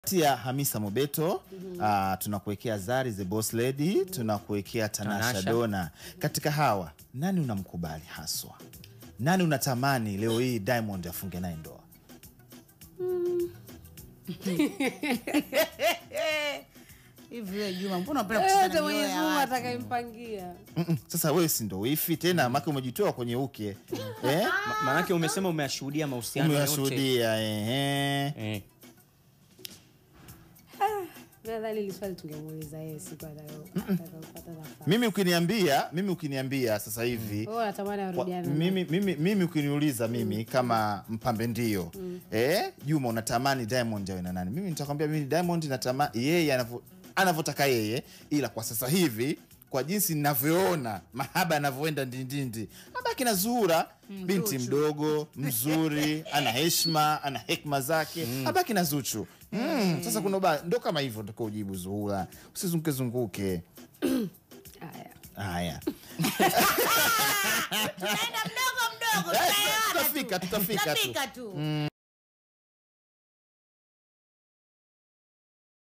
tia Hamisa Mobeto ah, tunakuwekea Zari the Boss Lady, tunakuwekea Tanasha, Tanasha. Dona. Katika hawa nani unamkubali haswa? Nani unatamani leo hii Diamond afunge naye ndoa? hivi wewe Juma, mbona unapenda kucheza na Yote mioyo Mwenyezi ya Mungu watu? atakayempangia. Mm-mm. Sasa wewe si ndo wifi tena, maka umejitoa kwenye uke eh? Ma- Maanake umesema umeyashuhudia mahusiano yote. Umewashuhudia ehe. Eh. Nadhani hili swali tungemuuliza yeye siku atakayo- atakayopata nafasi. Mimi ukiniambia, mimi ukiniambia sasa hivi Wewe unatamani Kwa- arudiane na- mimi, mimi, mimi ukiniuliza mimi kama mpambe ndio eh, Juma unatamani Diamond awe na nani? Mimi nitakwambia mimi Diamond natamani yeye anavyo- anavyotaka yeye, ila kwa sasa hivi kwa jinsi ninavyoona mahaba yanavyoenda ndindindi, abaki na Zuhura binti Zuchu. mdogo mzuri, ana heshima, ana hekma zake, abaki na Zuchu. Mm, sasa kuna ba ndo kama hivyo ndiko ujibu Zuhura, usizunguke zunguke. Haya. Haya, Tunaenda mdogo mdogo, Eh, tutaelewana tu. tutafika, tutafika tu. Tutafika tu